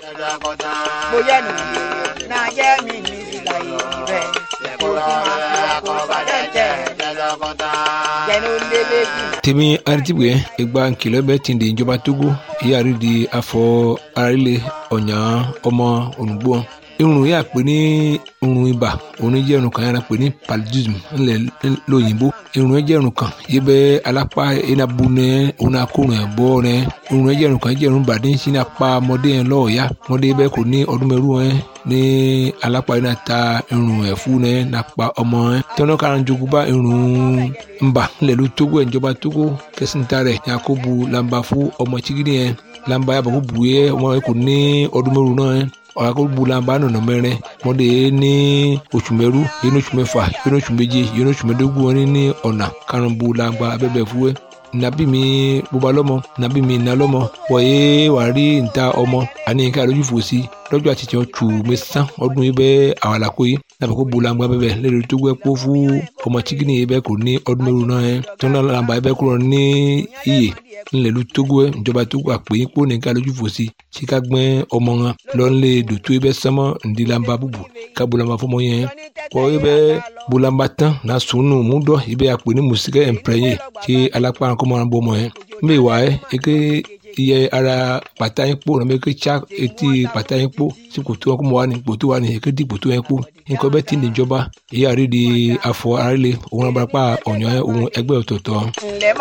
bóyá nù náà jẹ́ mi ní ìlà ìrẹ̀ kó tí máa fi wá kó padà jẹ́ jẹ́nu lébè bí. tèmi aritibue egba nkìlọ̀ bẹ́ẹ̀ ti di ìjọba togo ìyáàrí di afọ arílẹ̀ ọ̀nyà ọmọ ònùgbò irun yà pé ní irun ibà òun jẹ́ irun kan yàrá pé ní paludism ńlẹ̀ lóyìnbó irun jẹ́ irun kan yìí bẹ́ alápá enabu nẹ òun akórun ẹ̀ bọ́ nẹ irun jẹ́ irun kan jẹ́ irun bàdé ń sin apá ọmọdé yẹn lọ́ọ̀ọ́yá ọmọdé bẹ́ẹ̀ kò ní ọdún mẹ́rù ẹ̀ ní alápá yìí náà ta irun ẹ̀ fún nẹ nàpa ọmọ ẹ̀ tọ́nà kan jogun bá irun ńbà ńlẹ̀ ló tógó ẹ̀ ìjọba tógó kẹsìntà rẹ̀ yakubu lamba fún ọmọ chigidi yẹn lamba yàbọ̀ kó bu yẹ ọmọ yẹn kò ní ọdún mẹ́rù náà ẹ̀ ọ̀rọ̀ bulamba nọ̀nà mẹ́rin mọ́dé ní oṣù mẹ́rú yẹn oṣù mẹ́fà yẹn oṣù méje yẹn oṣù mẹ́dógún wọn ní ọ̀nà karùn-ún bulamba abẹ́bẹ̀ fúwẹ́ nabi mi bóba lọ́mọ nabi mi nà lọ́mọ wọ̀nyé wàá rí níta ọmọ àní ká lójú fò sí lọ́jọ́ àti tiẹ̀ tù mí sán ọdún yìí bẹ́ẹ̀ àwọn àlàkó yìí nàbẹ̀ kó bulamba bẹ́ẹ̀ lẹ́nu tó gbẹ́ kó fún ọmọ chikini yìí bẹ́ẹ̀ kò ní ọdún mẹ́rù náà yẹn tó náà làǹbà yìí bẹ́ẹ̀ kúrò ní iyè ńlẹ̀lú togo ẹ̀ ìjọba togo àpè yín kó nìkan lójú fò sí tí ká gbẹ́ ọmọ wọn lọ́nlẹ̀ dòtó ẹ bẹ́ sánmọ́ ńdílamba búbu ká bolamba fọmọ yẹn kọ́ ẹ bẹ́ bolamba tán na sunu múdọ̀ ẹ bẹ́ àpè ní mùsíkẹ́ ẹ̀ǹpẹ̀rẹ̀yẹ tí alápá kọ́mọ náà bọ́ ọmọ yẹn mbẹ́ wà ẹ́ eke iye ara pàtà yín kpó nàbẹ́ eke tsa etí pàtà yín kpó tí kòtò wọn kó mọ wà ní kòtò wà ní eke di kòtò yẹn kpó nǹkan bẹ́ẹ̀ ti níjọba ìyá rí di afọ arílẹ̀ òun abúlápá ọ̀nyọ́ òun ẹgbẹ́ ọ̀tọ̀ọ̀tọ̀. ǹlẹ́